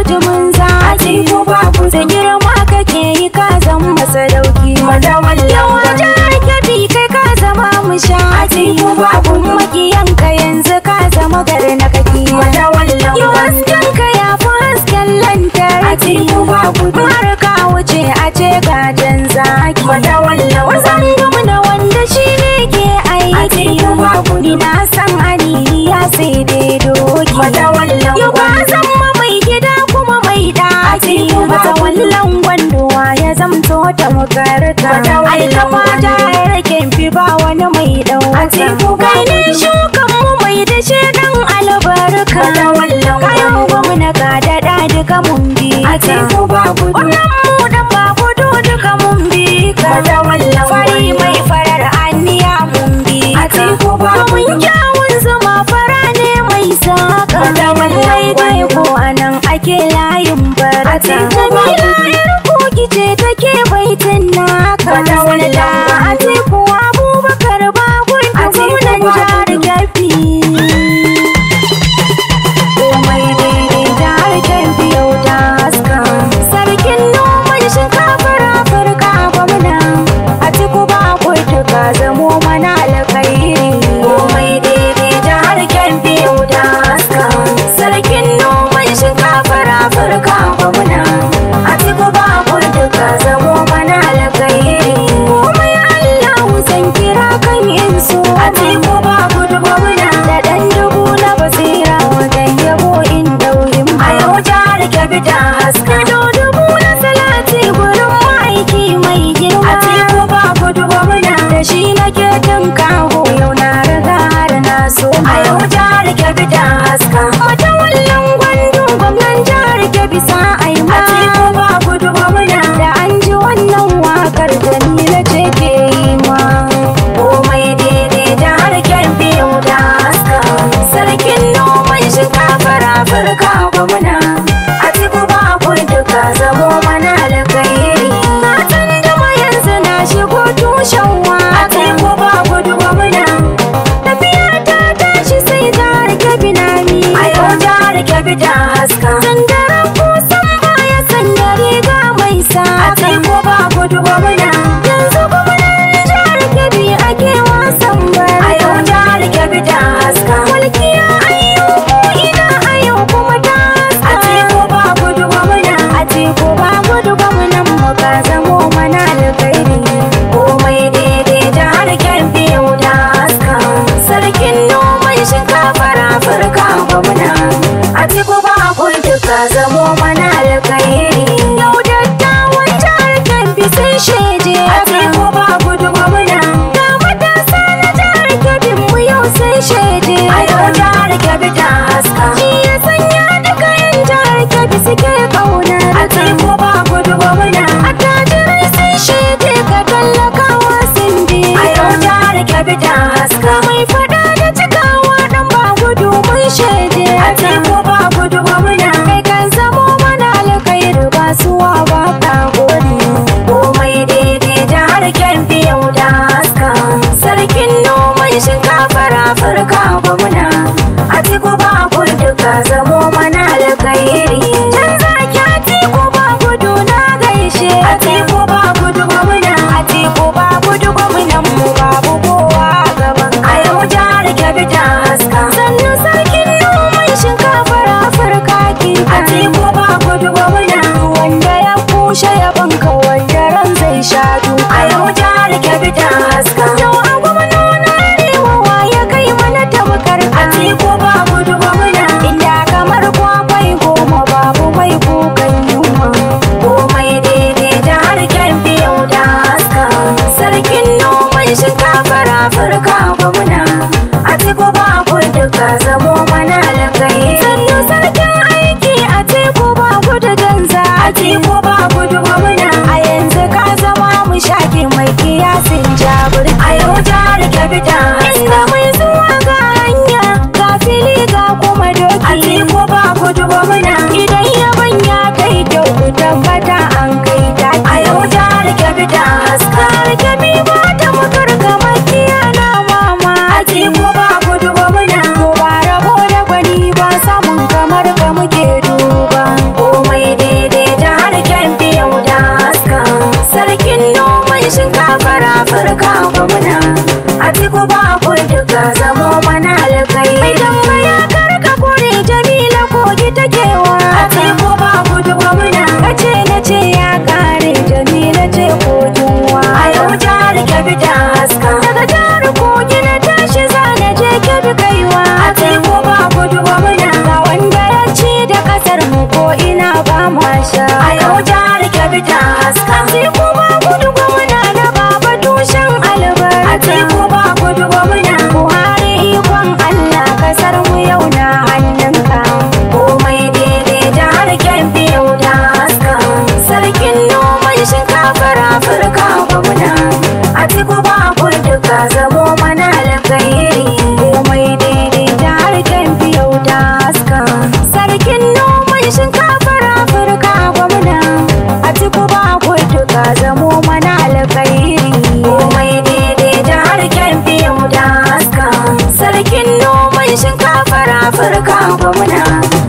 bujumin zaki ko babu da girma kake yi ka zama sadauki Madawallan yawa jihar kebbi kai ka zama mushati ko babu makiyanka yanzu ka zama gari na kaki Madawallan yau hasken ka ya fi hasken lantarki ko babu har ka wuce a ce gajen zaki Madawallan wasan gwamna wanda shi ne ke aiki ko babu ni na san ani ya sai dai doki Madawallan yau ba san ma mai gida kuma mai daki ko babu mata wallan gwandowa ya zamto ta makarta Madawallan alkama ta rake fi ba wani mai dauka ko kai babu ne shukan mu mai da shi dan albarka Madawallan kayan gwamna ka daɗa duka mun bi ka ko babu wannan mu dan ba gudu duka mun bi ka Madawallan fari mai farar aniya mun bi ka ko babu mun kyawun zuma fara ne mai saka Madawallan wai dai ko anan ake layin barata Atiku jamila yar koki ce take baitin naka Madawallan Sanda atiku abubakar ba gudu Atiku gwamnan ba jihar gudu. kebbi komai daidai jihar kebbi yau ta haska sarkin noman shinkafar afirka gwamna atiku ba gudu ka zamo mana alkhairi komai daidai jihar kebbi yau ta haska sarkin noman shinkafar afirka gwamna atiku ba gudu ka zamo mana alkhairi komai allahu zan kira kan insu atiku ba gudu gwamna da dan dubu na basira wajen yabo in dauyin a yau jihar Kebbi ta haska do dubu na salati gurin ma'aiki mai girma Atiku ba gudu gwamna da shi nake tun kaho yau na riga har na so a yau jihar Kebbi ta haska mata wallan gwandu gwamnan jihar kebbi sa'ai ma Atiku ba gudu gwamna da an ji wannan wakar jamila ce ke yi ma komai daidai jihar Kebbi yau ta haska sarkin noman shinkafar afirka gwamna Atiku ba gudu ka zamo mana alkhairi matan dama yanzu na shigo tushen waka Atiku ba gudu gwamna tafiya ta tashi sai jihar kebbi na mi a yau jihar Kebbi ta haska Sandaren kusan baya sanya riga mai sa Atiku ba gudu gwamna yanzu gwamnan jihar kebbi ake wasan a bara yau jihar Kebbi ta haska mulkiya ayyuku ina a yau kuma ta Atiku ba gudu gwamna a teku ba gudu gwamnan mu ka zamo mana alkhairi komai daidai jihar Kebbi yau ta haska sarkin noman shinkafar afirka gwamna Atiku ba gudu ka zamo mana alkhairi yau dattawan jihar kebbi sun shaide Atiku ba gudu gwamna ga matasa na jihar kebbi mu yau sun shaide a yau jihar Kebbi ta haska shi ya sanya duka yan jihar kebbi suke kaunar Atiku ba gudu gwamna attajirai sun shaide ka tallakawa sun bi a yau jihar Kebbi ta haska mai fada da cikawa dan ba gudu mun shaide Atiku ba gudu gwamna kai kan zamo mana alkhairi ba suwa ba ka gode komai daidai jihar Kebbi yau ta haska sarkin noman shinkafar afirka gwamna Atiku ba gudu ka zamo mana alkhairi can zaki atiku ba gudu na gaishe Atiku ba gudu gwamna atiku ba gudu gwamnan mu babu kowa a gaban a yau jihar Kebbi ta haska sannu sarkin noman shinkafar afirka kifa Atiku ba gudu gwamna wanda ya kushe yaban ka wanda ran zai sha duka a yau jihar Kebbi ta haska yau a gwamnona arewa wa ya kai mana tamkar ka Atiku ba gudu gwamna inda kamar kwakwai goma babu mai kukan yunwa komai daidai jihar Kebbi yau ta haska sarkin noman shinkafar afirka gwamna Atiku ba gudu ka zamo mana alkhairi sannu sarkin aiki a teku ba gudu ganza Atiku ba gudu gwamna a yanzu ka zama mu shaki mai kiyasin jabir a yau jihar Kebbi ta haska inda mai zuwa ga hanya ga fili ga kuma doki Atiku ba gudu gwamna idan yaban ya kai kyau ku tabbata an kai taki a yau jihar Kebbi ta haska Karkabi ba ta makar kamar kiyana mama Atiku ba gudu gwamna Mubara Afirka gwamna